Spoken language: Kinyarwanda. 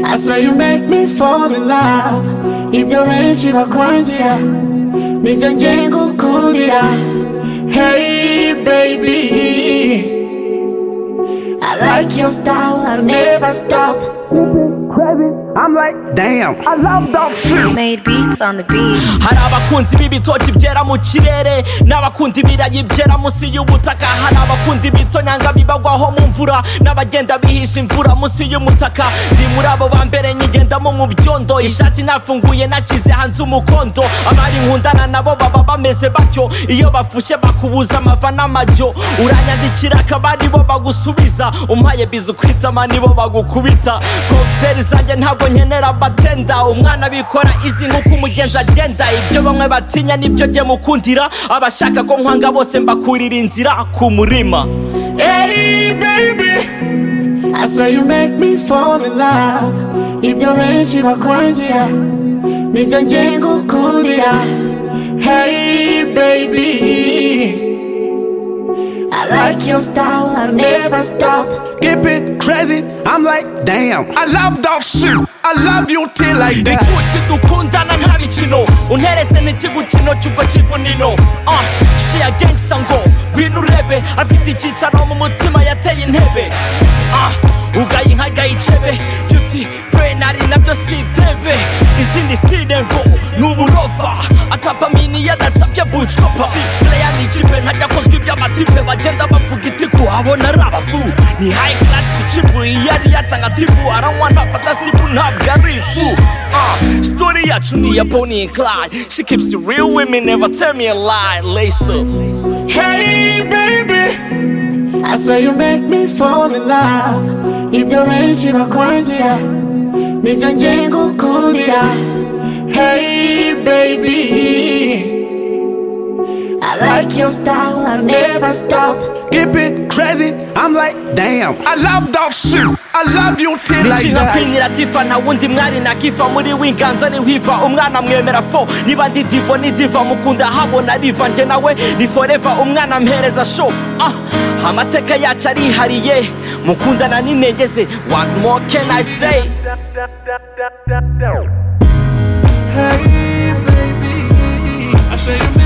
I swear you make me fall in love Ibyo benshi bakwangira Nibyo ngiye gukundira Hey baby I like your style, I'll never stop I'm like, damn, I love that shit. Made beats on the beat. hari abakunzi b'ibitoki byera mu kirere n'abakunda ibirayi byera munsi y'ubutaka hari abakunda ibitonyanga bibagwaho mu mvura n'abagenda bihisha imvura munsi y'umutaka ndi muri abo ba mbere nyigendamo mu byondo ishati nafunguye nashyize hanze umukondo abari nkundana nabo baba bameze batyo iyo bafushe bakubuza amava n'amajyo uranyandikira akaba ari bo bagusubiza umpaye biza ukwitama nibo bagukubita kokiteri zanjye ntabwo nkenera batenda umwana bikora izi nk'uko umugenzi agenda ibyo bamwe batinya nibyo jye mukundira abashaka ko nkwanga bose mbakurira inzira ku murima Hey baby I swear you make me fall in love Ibyo benshi bakwangira Nibyo ngiye gukundira Hey baby I like your style, I'll never stop Keep it crazy. I'm like, damn, I love that shit. I love you till like that. icuki dukundana nta mikino unterese n'ikigukino cy'ubwo kivunino Ah, shiya gangsta ngo wino urebe afite icyicaro mu mutima yateye intebe Ah, ugaye inka gayicebe yuti brenari nabyo si debe izindi stile ngo ni uburova atapamini yadatabye bucopa player ni ikipe ntajya akozwe iby'amatipe bagenda bavuga itiku abona ari abafu ni high class ikipu yari yatanga tipu aranywa ntafata sipu ntabwo ari ifu Ah, story yacu ni iya Bonnie and Clyde she keeps you real women never tell me a lie lace up Hey baby I swear you make me fall in love Ibyo benshi bakwangira Nibyo ngiye gukundira Hey baby I like your style, I'll never stop Keep it crazy. I'm like, damn, I love that shit. I love you till like nicinya that. kwinira tifa nta wundi mwari nakifa muri winganza ni hwiva umwana mwemera fo niba ndi divo ni diva mukunda habona riva njye nawe ni foreva umwana mpereza sho ah, amateka yacu arihariye mukundana n'intege ze what more can i say Hey baby I say you